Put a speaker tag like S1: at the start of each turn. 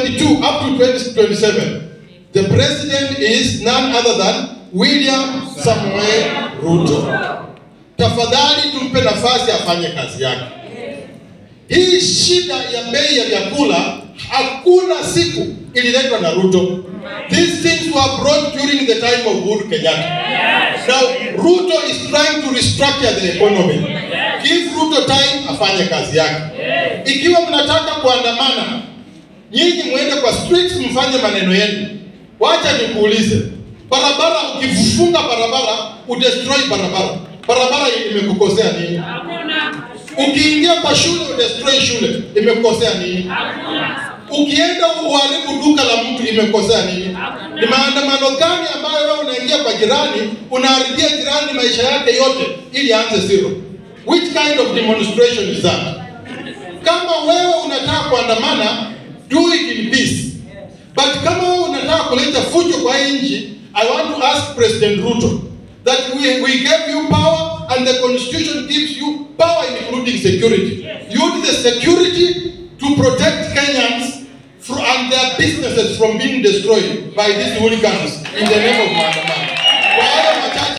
S1: 2022 up to 2027, the president is none other than William Samoei Ruto. Tafadhali tumpe nafasi afanye kazi yake. Hii shida ya bei ya vyakula hakuna siku ililetwa na Ruto. These things were brought during the time of Uhuru Kenyatta. Now Ruto is trying to restructure the economy. Give Ruto time afanye kazi yake. Ikiwa mnataka kuandamana, nyinyi mwende kwa streets mfanye maneno yenu. Wacha nikuulize, barabara ukifunga barabara udestroy barabara, barabara imekukosea nini? Ukiingia kwa shule udestroy shule, imekukosea nini? Ukienda uharibu duka la mtu imekosea nini? Ni maandamano gani ambayo wewe unaingia kwa jirani unaharibia jirani maisha yake yote ili aanze zero? Which kind of demonstration is that? Kama wewe unataka kuandamana, do it in peace. But kama wewe unataka kuleta fujo kwa hii nchi, I want to ask President Ruto that we, we gave you power and the constitution gives you power including security. Use the security to protect Kenyans fro- and their businesses from being destroyed by these hooligans in the name of Maandamano.